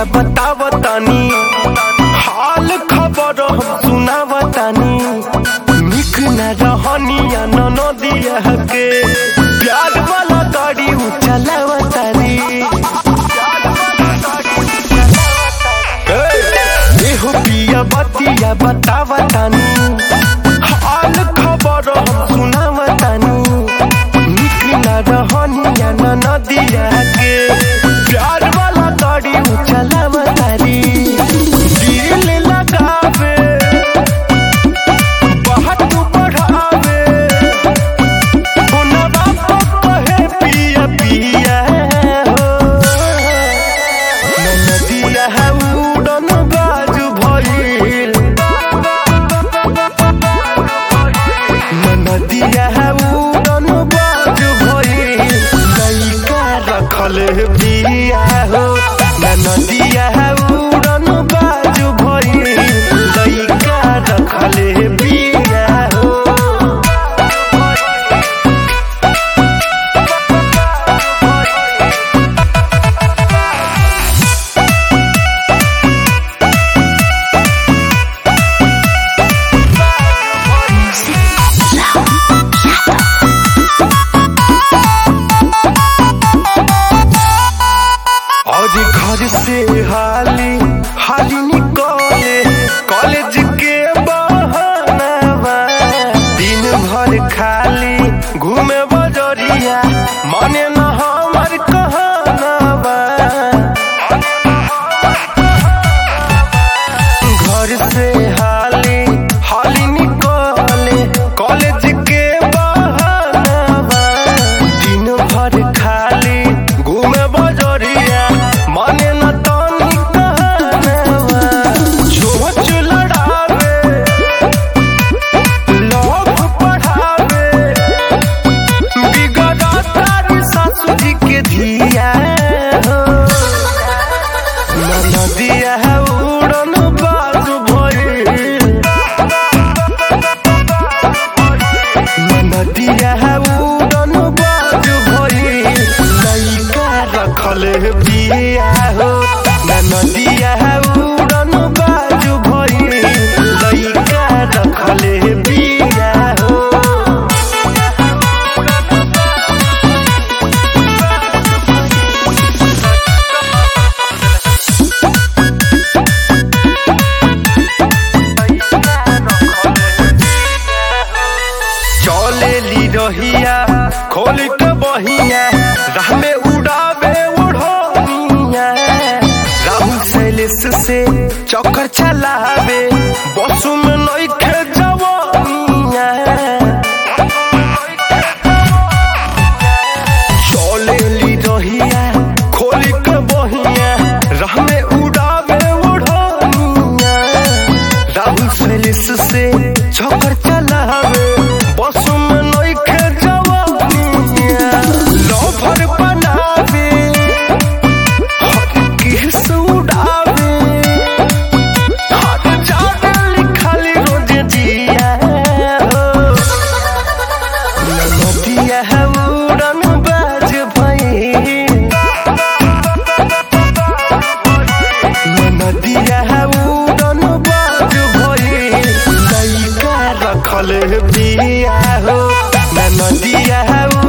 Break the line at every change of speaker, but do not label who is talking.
बतिया बतावतानी हाल खबर हम सुनावतानी निक न रहनिया न नदिया के प्यार वाला गाड़ी उ चलावतानी एहो पिया बतिया बतावतानी हाल खबर हम सुनावतानी निक न रहनिया न नदिया के प्यार वाला गाड़ी उ चलावतानी दिल लगावे बहुत बढ़ावे हुनवा कहे पिया पिया हो नदिया है उड़न बाजू भइल नदिया है उड़न बाजू भइल लइका रखल बिया हो नदिया है उड़न बाजू भइल लइका रखल बिया हो और घर से हाली हाली निकले कॉलेज के बहाना दिन भर खाली घूमे बजरिया माने न हमर कहनावा घर से हाली हाली निकले कॉलेज के बहाना दिन भर खाली घूमे बजरिया माने न तानी कहनावा झोच लड़ावे लोभ पढ़ावे बिगड़ा तारी सासू जी के धिया हो नदिया है उड़न बाजू भइल नदिया है उड़न बाजू भइल लइका रखल बिया हो नदिया है उड़न बाजू भइल लइका रखल बिया हो चले ली रहिया खोल के बहिया राह में उड़ावे उड़ोनिया राहु सैलेस से चक्कर चलावे बसु में नइखे जवानिया चले ली रहिया खोल के बहिया राह में उड़ावे उड़ोनिया राहुल सैलिस से चक्कर चलावे बसु में नइखे जवानिया लोभर बनावे हर केस उड़ावे हर जाने लिखल रोज जिया हो नदिया है उड़न बाज भइल नदिया है उड़न बाज भइल लइका रखल बिया हो नदिया है